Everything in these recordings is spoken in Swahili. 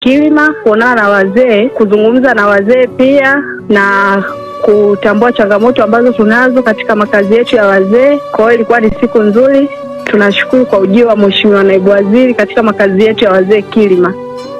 Kilima, kuonana na wazee, kuzungumza na wazee pia na kutambua changamoto ambazo tunazo katika makazi yetu ya wazee. Kwa hiyo ilikuwa ni siku nzuri. Tunashukuru kwa ujio wa Mheshimiwa Naibu Waziri katika makazi yetu ya wazee Kilima.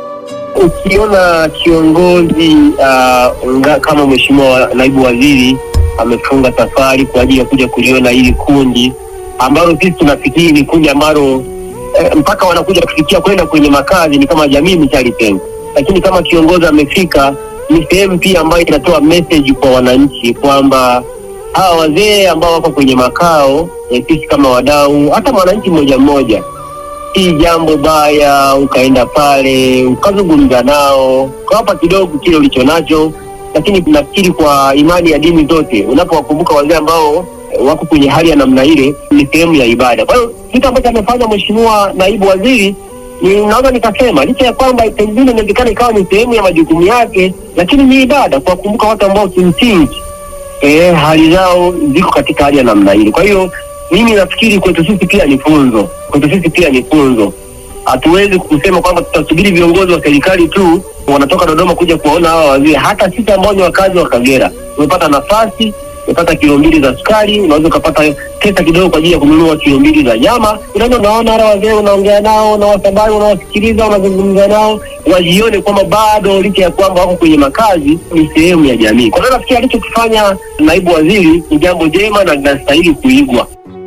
Ukiona kiongozi uh, nga- kama Mheshimiwa Naibu Waziri amefunga safari kwa ajili ya kuja kuliona hili kundi ambalo sisi tunafikiri ni kundi ambalo eh, mpaka wanakuja kufikia kwenda kwenye makazi ni kama jamii imeshalitenga, lakini kama kiongozi amefika, ni sehemu pia ambayo inatoa message kwa wananchi kwamba hawa wazee ambao wako kwenye makao eh, sisi kama wadau, hata mwananchi mmoja mmoja si jambo baya ukaenda pale ukazungumza nao ukawapa kidogo kile ulicho nacho, lakini nafikiri kwa imani ya dini zote, unapowakumbuka wazee ambao eh, wako kwenye hali ya namna ile, ni sehemu ya ibada. Kwa hiyo kitu ambacho amefanya Mheshimiwa Naibu Waziri ni naweza nikasema licha ya kwamba pengine inawezekana ikawa ni sehemu ya majukumu yake, lakini ni ibada kuwakumbuka watu ambao kimsingi eh, hali zao ziko katika hali ya namna ile. Kwa hiyo mimi nafikiri kwetu sisi pia ni funzo, kwetu sisi pia ni funzo. Hatuwezi kusema kwamba tutasubiri viongozi wa serikali tu wanatoka Dodoma kuja kuwaona hawa wazee. Hata sisi ambao ni wakazi wa Kagera tumepata nafasi, tumepata kilo mbili za sukari, unaweza ukapata pesa kidogo kwa ajili ya kununua kilo mbili za nyama. Unaenda unaona wale wazee, unaongea nao, unawasabai, unawasikiliza, unazungumza nao, wajione kwamba bado licha ya kwamba wako kwenye makazi ni sehemu ya jamii. Kwa hiyo nafikiri alichokifanya naibu waziri ni jambo jema na linastahili kuigwa.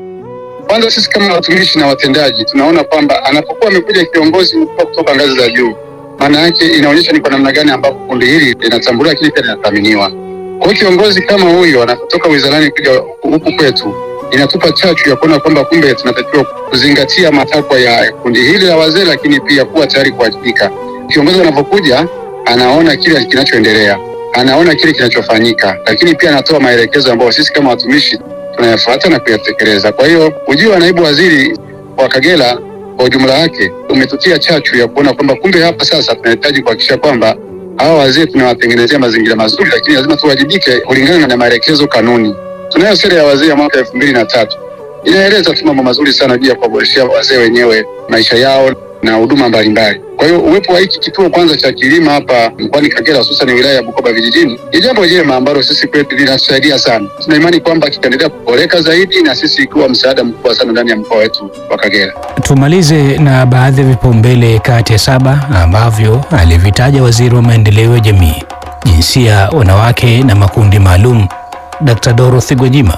Kwanza sisi kama watumishi na watendaji tunaona kwamba anapokuwa amekuja kiongozi mkubwa kutoka ngazi za juu, maana yake inaonyesha ni kwa namna gani ambapo kundi hili linatambuliwa, lakini pia linathaminiwa. Kwa hiyo kiongozi kama huyo anapotoka wizarani kuja huku kwetu, inatupa chachu ya kuona kwamba kumbe tunatakiwa kuzingatia matakwa ya kundi hili la wazee, lakini pia kuwa tayari kuwajibika. Kiongozi anapokuja anaona kile kinachoendelea, anaona kile kinachofanyika, lakini pia anatoa maelekezo ambayo sisi kama watumishi tunayafuata na kuyatekeleza. Kwa hiyo ujio wa naibu waziri wa Kagera kwa ujumla wake umetutia chachu ya kuona kwamba kumbe hapa sasa tunahitaji kuhakikisha kwamba hawa wazee tunawatengenezea mazingira mazuri, lakini lazima tuwajibike kulingana na maelekezo, kanuni. Tunayo sera ya wazee ya mwaka elfu mbili na tatu inaeleza tu mambo mazuri sana juu ya kuwaboreshea wazee wenyewe maisha yao na huduma mbalimbali. Kwa hiyo uwepo wa hiki kituo kwanza cha kilima hapa mkoani Kagera, hususan wilaya ya Bukoba vijijini, ni jambo jema ambalo sisi kwetu linatusaidia sana. Tuna imani kwamba kitaendelea kuboreka zaidi na sisi ikiwa msaada mkubwa sana ndani ya mkoa wetu wa Kagera. Tumalize na baadhi ya vipaumbele kati ya saba ambavyo alivitaja waziri wa maendeleo ya jamii, jinsia, wanawake na makundi maalum, Dr. Dorothy Gwajima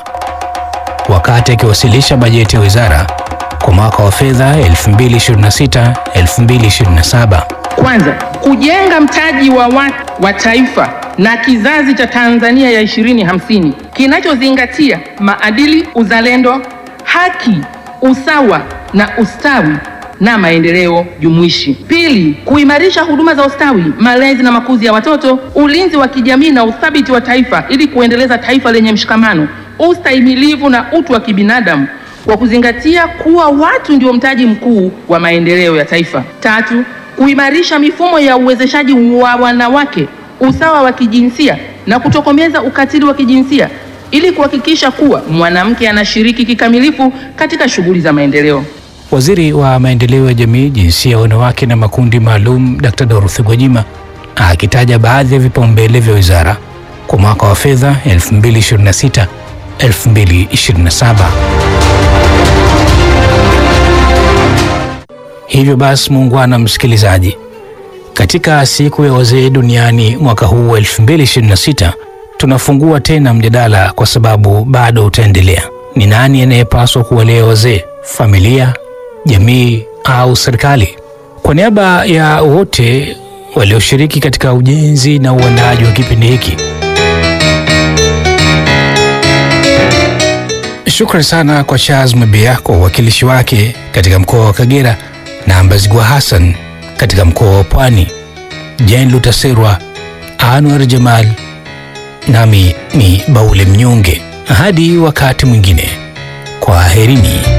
wakati akiwasilisha bajeti ya wizara kwa mwaka wa fedha 2026-2027. Kwanza, kujenga mtaji wa watu wa taifa na kizazi cha Tanzania ya 2050 kinachozingatia maadili, uzalendo, haki, usawa na ustawi na maendeleo jumuishi. Pili, kuimarisha huduma za ustawi, malezi na makuzi ya watoto, ulinzi wa kijamii na uthabiti wa taifa ili kuendeleza taifa lenye mshikamano, ustahimilivu na utu wa kibinadamu kwa kuzingatia kuwa watu ndio mtaji mkuu wa maendeleo ya taifa. Tatu, kuimarisha mifumo ya uwezeshaji wa wanawake, usawa wa kijinsia na kutokomeza ukatili wa kijinsia ili kuhakikisha kuwa mwanamke anashiriki kikamilifu katika shughuli za maendeleo. Waziri wa maendeleo ya jamii, jinsia, wanawake na makundi maalum, Dr. Dorothy Gwajima akitaja baadhi ya vipaumbele vya wizara kwa mwaka wa fedha 2026 2027. Hivyo basi, muungwana msikilizaji, katika siku ya wazee duniani mwaka huu wa 2026 tunafungua tena mjadala kwa sababu bado utaendelea. Ni nani anayepaswa kuwalea wazee, familia, jamii au serikali? Kwa niaba ya wote walioshiriki katika ujenzi na uandaaji wa kipindi hiki, Shukrani sana kwa Charles Mabea kwa uwakilishi wake katika mkoa wa Kagera na Mbazigwa Hassan katika mkoa wa Pwani, Jane Lutaserwa, Anwar Jamal, nami ni Baule Mnyonge. Hadi wakati mwingine, kwaherini.